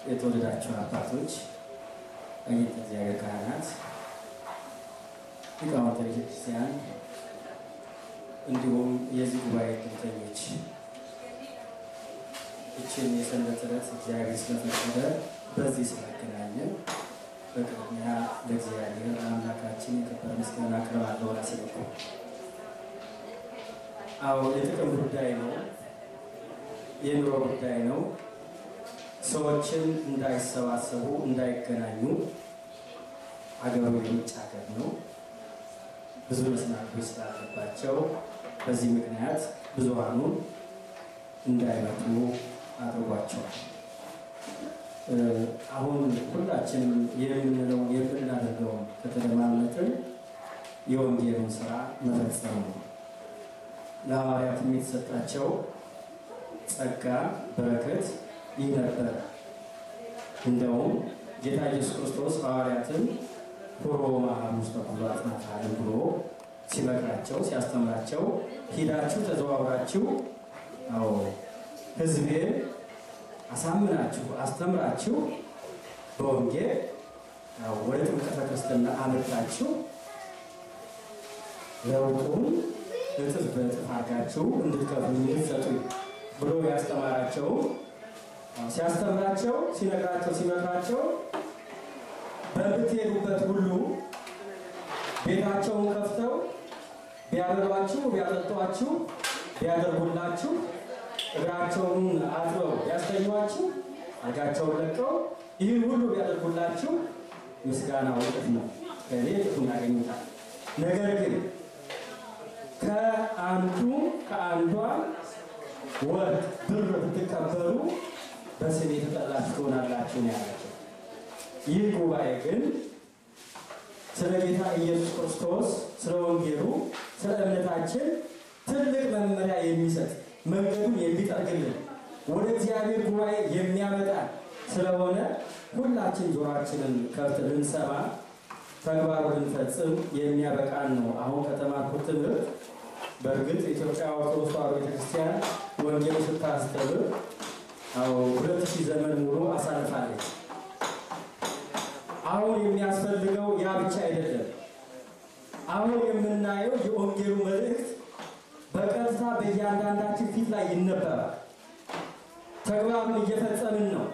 የተወደዳችሁ አባቶች፣ አጌተ እግዚአብሔር ካህናት፣ ሊቃውንተ ቤተክርስቲያን እንዲሁም የዚህ ጉባኤ እድምተኞች ይችን የሰንበት ዕለት እግዚአብሔር ስለፈቀደ በዚህ ስላገናኘን በቅድሚያ ለእግዚአብሔር አምላካችን የከበረ ምስጋና አቀርባለሁ። ራሴ በኩል አዎ የጥቅም ጉዳይ ነው፣ የኑሮ ጉዳይ ነው። ሰዎችን እንዳይሰባሰቡ እንዳይገናኙ አገሩ የውጭ ሀገር ነው። ብዙ መሰናክሎች ስላለባቸው በዚህ ምክንያት ብዙሃኑን እንዳይመጡ አድርጓቸዋል። አሁን ሁላችንም የምንለው የምናደርገውን ከተለማመጥን የወንጌሉን ስራ መፈጸም ነው። ለሐዋርያትም የተሰጣቸው ጸጋ በረከት ይህ ነበር። እንደውም ጌታ ኢየሱስ ክርስቶስ ሐዋርያትን ሁሮ መኃሩ ውስተ ኩሉ አጽናፈ ዓለም ብሎ ሲመክራቸው ሲያስተምራቸው ሂዳችሁ ተዘዋውራችሁ አዎ ሕዝቤን አሳምናችሁ አስተምራችሁ በወንጌል ወደ ጥምቀተ ክርስትና አመጣችሁ ለውጡን እጥፍ በእጥፍ አድርጋችሁ እንድትከፍሉ እንድትሰጡ ብሎ ያስተማራቸው ሲያስተምራቸው ሲነግራቸው ሲመክራቸው በምትሄዱበት ሁሉ ቤታቸውን ከፍተው ቢያበሏችሁ ቢያጠጧችሁ ቢያደርጉላችሁ እግራቸውን አጥበው ቢያስተኟችሁ አልጋቸውን ለቀው ይህን ሁሉ ቢያደርጉላችሁ ምስጋና እጥፍ ነው፣ ከእኔ እጥፉን ያገኙታል። ነገር ግን ከአንዱ ከአንዷ ወርቅ ብር ብትቀበሉ በስሜ የተጠላችሁ ትሆናላችሁ ነው ያላቸው። ይህ ጉባኤ ግን ስለ ጌታ ኢየሱስ ክርስቶስ ስለ ወንጌሉ ስለ እምነታችን ትልቅ መመሪያ የሚሰጥ መንገዱን የሚጠርግልን ወደ እግዚአብሔር ጉባኤ የሚያመጣ ስለሆነ ሁላችን ጆሯችንን ከፍት ልንሰማ ተግባሩ ልንፈጽም የሚያበቃን ነው። አሁን ከተማርኩት ትምህርት በእርግጥ ኢትዮጵያ ኦርቶዶክስ ተዋሕዶ ቤተክርስቲያን ወንጌል ስታስተምር አዎ ሁለት ሺህ ዘመን ሙሉ አሳልፋለች። አሁን የሚያስፈልገው ያ ብቻ አይደለም። አሁን የምናየው የወንጌሉ መልእክት በቀጥታ በእያንዳንዳችን ፊት ላይ ይነበባል። ተግባሩን እየፈጸምን ነው።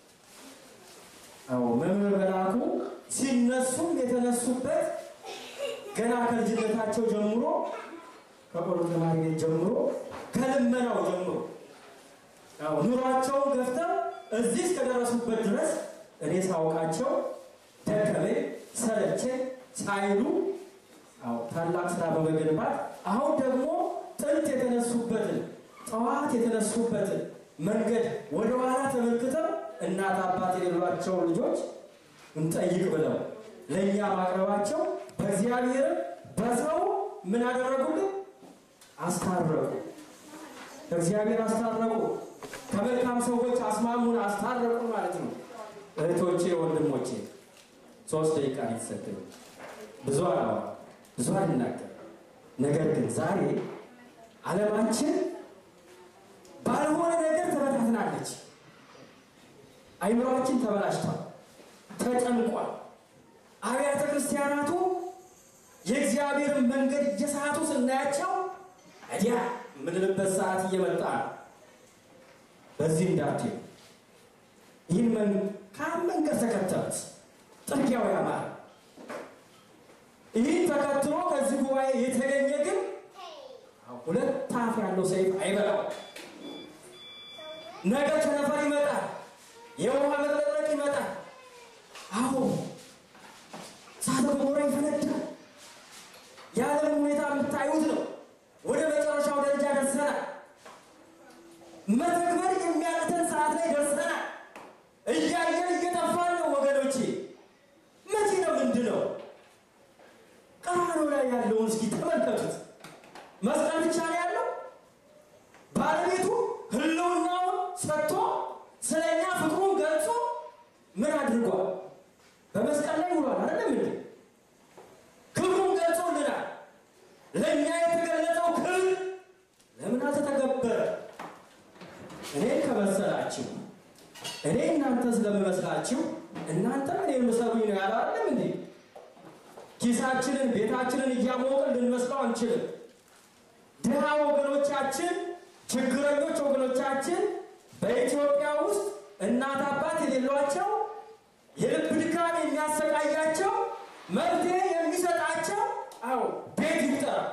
አዎ መምህር መላኩ ሲነሱም የተነሱበት ገና ከልጅነታቸው ጀምሮ ከቆሎ ተማሪ ቤት ጀምሮ ከልመናው ጀምሮ አዎ ኑሯቸውን ገፍተው እዚህ እስከደረሱበት ድረስ እኔ ሳውቃቸው ደከመኝ ሰለቸኝ ሳይሉ አዎ ታላቅ ስራ በመገንባት አሁን ደግሞ ጥንት የተነሱበትን ጠዋት የተነሱበትን መንገድ ወደ ኋላ ተመልክተው እናት አባት የሌሏቸው ልጆች እንጠይቅ ብለው ለእኛ ማቅረባቸው በእግዚአብሔር በሰው ምን አደረጉልን? አስታረቁ። እግዚአብሔር አስታረቁ። ከመልካም ሰዎች አስማሙን፣ አስታረቁ ማለት ነው። እህቶቼ፣ ወንድሞቼ ሶስት ደቂቃ የተሰጠኝ ብዙ አላዋ ብዙ አልናገር። ነገር ግን ዛሬ ዓለማችን ባልሆነ ነገር ተበታትናለች። አይምሯችን ተበላሽቷል፣ ተጨንቋል። አብያተ ክርስቲያናቱ የእግዚአብሔርን መንገድ እየሳቱ ስናያቸው እዲያ የምንልበት ሰዓት እየመጣ ነው። በዚህ እንዳትሄዱ። ይህን መንገድ ተከተሉት፣ ጥርጊያው ያማረ። ይህን ተከትሎ ከዚህ ጉባኤ የተገኘ ግን ሁለት አፍ ያለው ሰይፍ አይበላው። ነገ ቸነፈር ይመጣል፣ የውሃ መጥለቅለቅ ይመጣል። አዎ እሳተ ገሞራ ይፈነዳል። የዓለም ሁኔታ የምታዩት ነው። ወደ መጨረሻው ደረጃ ደርሰናል። መተግበር የሚያቅተን ሰዓት ላይ ደርሰናል። እያየን እየጠፋን ነው ወገኖቼ። መቼ ነው ምንድን ነው? ቀራንዮ ላይ ያለውን እስኪ ተመልከቱት። መስቀል ብቻ ነው ያለው። ባለቤቱ ሕልውናውን ሰጥቶ ስለኛ ፍቅሩን ገልጾ ምን አድርጓል? በመስቀል ላይ ውሏል። አይደለም እንዴ? ክብሩን ገልጾልናል። ለእኛ የተገለጸው ክብር ለምን አልተተገበረ? እኔ እናንተ ስለምመስላችሁ እናንተ እኔን ምሰሉኝ ነው ያለ አይደለም እንዴ? ኪሳችንን ቤታችንን እያሞቅን ልንመስለው አንችልም። ድሃ ወገኖቻችን፣ ችግረኞች ወገኖቻችን በኢትዮጵያ ውስጥ እናት አባት የሌሏቸው የልብ ድካም የሚያሰቃያቸው መፍትሄ የሚሰጣቸው አዎ ቤት ይቁጠራል።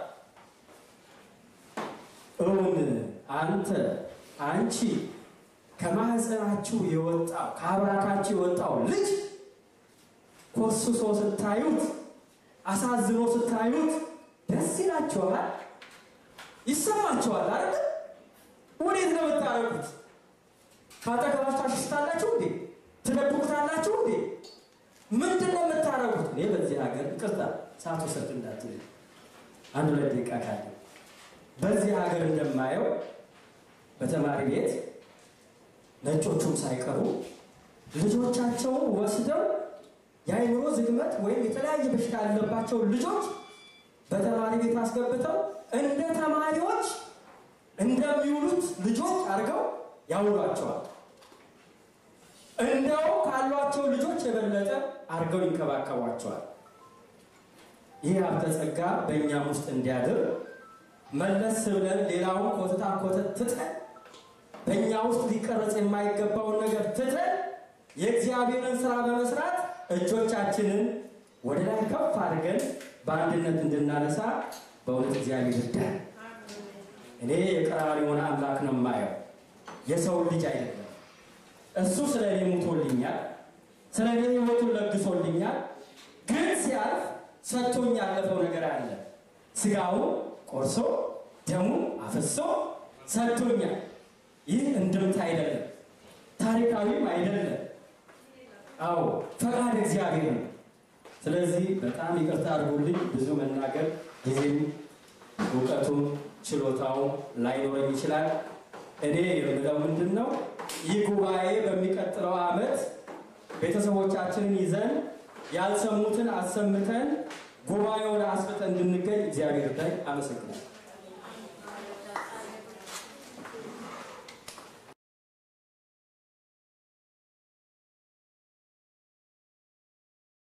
እውን አንተ አንቺ ከማህፀናችሁ የወጣው ከአብራካችሁ የወጣው ልጅ ኮስሶ ስታዩት አሳዝኖ ስታዩት ደስ ይላችኋል፣ ይሰማችኋል አይደል? ወዴት ነው የምታረጉት? ካጠገባችሁ ታሽስታላችሁ እንዴ? ትደብቁታላችሁ እንዴ? ምንድን ነው የምታረጉት? እኔ በዚህ ሀገር ይቅርታ ሰዓቱ ሰጥ እንዳትል አንድ ሁለት ደቂቃ ካለ በዚህ ሀገር እንደማየው በተማሪ ቤት ነጮቹም ሳይቀሩ ልጆቻቸውን ወስደው የአይምሮ ዝግመት ወይም የተለያየ በሽታ ያለባቸው ልጆች በተማሪ ቤት አስገብተው እንደ ተማሪዎች እንደሚውሉት ልጆች አድርገው ያውሏቸዋል። እንደው ካሏቸው ልጆች የበለጠ አድርገው ይንከባከቧቸዋል። ይህ ሀብተ ጸጋ በእኛም ውስጥ እንዲያድር መለስ ብለን ሌላውን ኮተታ ኮተት ትተን በእኛ ውስጥ ሊቀረጽ የማይገባውን ነገር ትተን የእግዚአብሔርን ስራ በመስራት እጆቻችንን ወደ ላይ ከፍ አድርገን በአንድነት እንድናነሳ በእውነት እግዚአብሔር ይርዳል። እኔ የቀራንዮውን አምላክ ነው የማየው፣ የሰው ልጅ አይደለም። እሱ ስለ እኔ ሙቶልኛል፣ ስለ እኔ ሕይወቱን ለግሶልኛል። ግን ሲያልፍ ሰጥቶኝ ያለፈው ነገር አለ። ስጋውን ቆርሶ ደሙን አፍሶ ሰጥቶኛል። ይህ እንድምታ አይደለም፣ ታሪካዊም አይደለም። አዎ ፈቃድ እግዚአብሔር ነው። ስለዚህ በጣም ይቅርታ አድርጉልኝ። ብዙ መናገር ጊዜም እውቀቱም ችሎታውም ላይኖረኝ ይችላል። እኔ የምለው ምንድን ነው ይህ ጉባኤ በሚቀጥለው ዓመት ቤተሰቦቻችንን ይዘን ያልሰሙትን አሰምተን ጉባኤውን አስፍተን እንድንገኝ እግዚአብሔር ላይ አመሰግናለሁ።